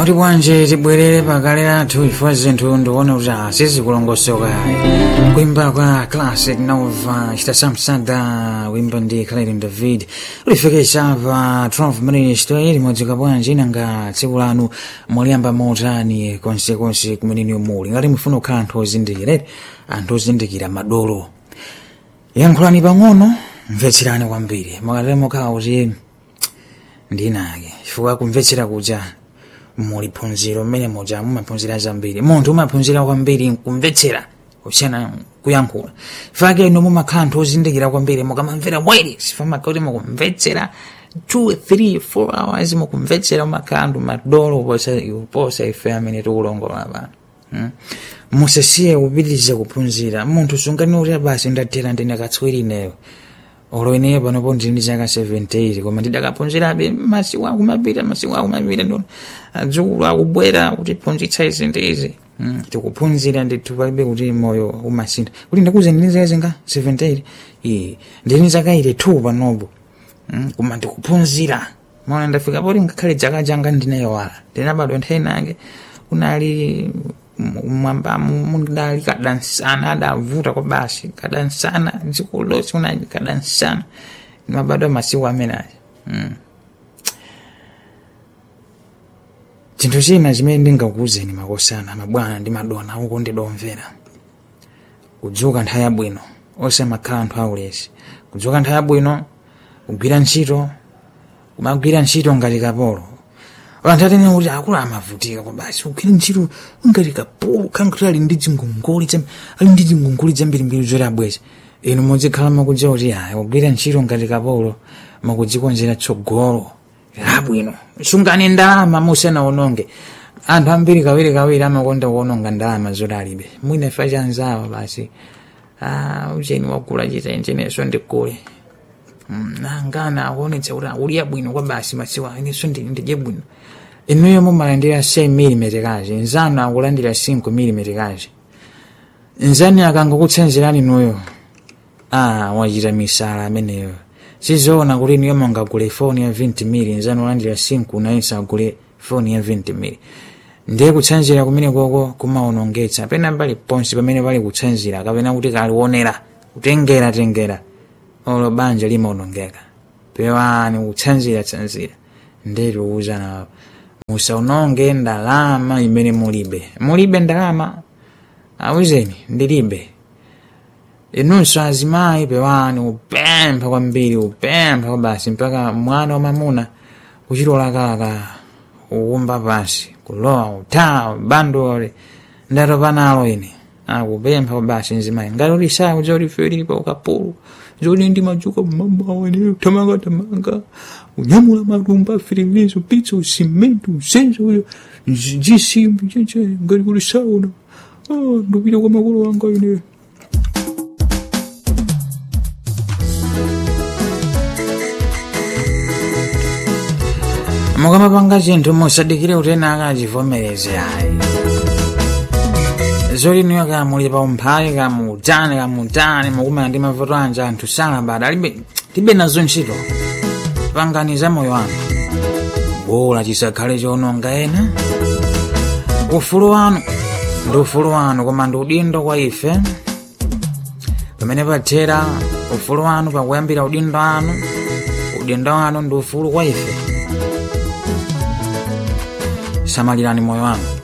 kuti bwanji tibwerere pakale lathu chifukwa zinthu ndikuona kuti sizikulongosoka kuimba kwa classic nova chitasamsada wimba ndi clarin david ulifikisa pa 12 minutes to limodzoka bwanji nanga tsiku lanu mwaliyamba motani konsekonse kumeneni muli ngati mufuna kukhala anthu ozindikira anthu ozindikira madolo yankhulani pang'ono mvetserani kwambiri mwakatale mokhala kuti ndinake chifukwa kumvetsera kuja muli phunziro mmene muja mumaphunzira zambiri munthu umaphunzira kwambiri kumvetsera kusiyana kuyankhula fake ino mumakhala anthu ozindikira kwambiri mukamamvera bwere sifamaka kuti mukumvetsera 2 3 4 hours mukumvetsera mumakhala anthu madolo posa posa ife amene tikulongola pano hmm? musasiye kupitiriza kuphunzira munthu sungani kuti basi ndathera ndine katswiri ineyo olo ineyo panopo ndili ndi zaka 78 koma ndidakaphunzirabe masiku akumapita masiku akumapita ndo adzukulu akubwera kutiphunzitsa izi ndi izi Mm, tikuphunzira ndithu palibe kuti moyo umasintha kuti ndakuze ndili zaka zinga 78 iyi ndili zaka 82 panopo mm, koma ndikuphunzira maona ndafika poti ngakhale dzaka janga ndinayowala ndinabadwa nthawi nange kunali mwamba mundali kadansana adavuta kwa basi kadansana dziko lonse unali kadansana mabadwa masiku amenayo mm. chinthu china chimene ndingakuwuzeni makosana mabwana ndi madona uko ndidomvera kudzuka nthawi yabwino osamakhala anthu aulesi kudzuka nthawi yabwino kugwira ntchito kumagwira ntchito ngati kapolo anthu atene kuti akulu amavutika kwa basi kugwira ntchito ngati kapolo khankuti ali ndi zingongoli ali ndi zingongoli zambirimbiri zoti abweza inu muzikhala makudziwa kuti aya kugwira ntchito ngati kapolo makudzikonzera tsogolo labwino sungani ndalama musanaononge anthu ambiri kawiri kawiri amakonda kuononga ndalama zoti alibe mwina ifa chanzawa basi ah, ucheni wagula chitenjeneso ndikule nangana akuonetsa kuti akuliya bwino kwa basi masiwa ineso ndidye bwino inuyo mumalandira 6 mm kazi nzanu akulandira 5 mm kazi nzani akangokutsanzirani nuyo ah, wachita misala ameneyo sizoona kuti niyo mungagule foni ya 20 mili nzanu olandira 5 nayenso agule foni ya 20 mili ndiye kutsanzira kumene koko kumaonongetsa pena pali ponse pamene pali kutsanzira kapena kuti kaliwonera kutengera tengera olo banja limaonongeka pewani kutsanzira tsanzira ndetiuza musaononge ndalama imene mulibe mulibe ndalama awuzeni ndilibe inunso azimayi pewani upempha kwambiri upempha kwa basi mpaka mwana wamamuna kuchitolakalaka ukumba pansi kulowa uthawa bandole ndatopa nalo ine akupempha kwa basi mzimayi ngati kuti saa kuja kuti ife tili pa ukapolo zoti ndi madzuka mamawa ine tamanga tamanga unyamula matumba afirilizo pitsa usimenti usenza uyo zisimbi cheche ngati kuti sauna ndupita kwa makolo wanga ineyo mukamapanga chinthu musadikire kuti ena akachivomereze ayi zoti niyo kamuli pa umphawi kamutani kamutani mukumana ndi mavuto anja anthu salabada alibe tibe nazo ntchito panganiza moyo wanu bola chisakhale chononga ena ufulu wanu ndi ufulu wanu koma ndi udindo kwa ife pamene pathera ufulu wanu pakuyambira udindo wanu udindo wanu ndi ufulu kwa ife samalirani moyo wanu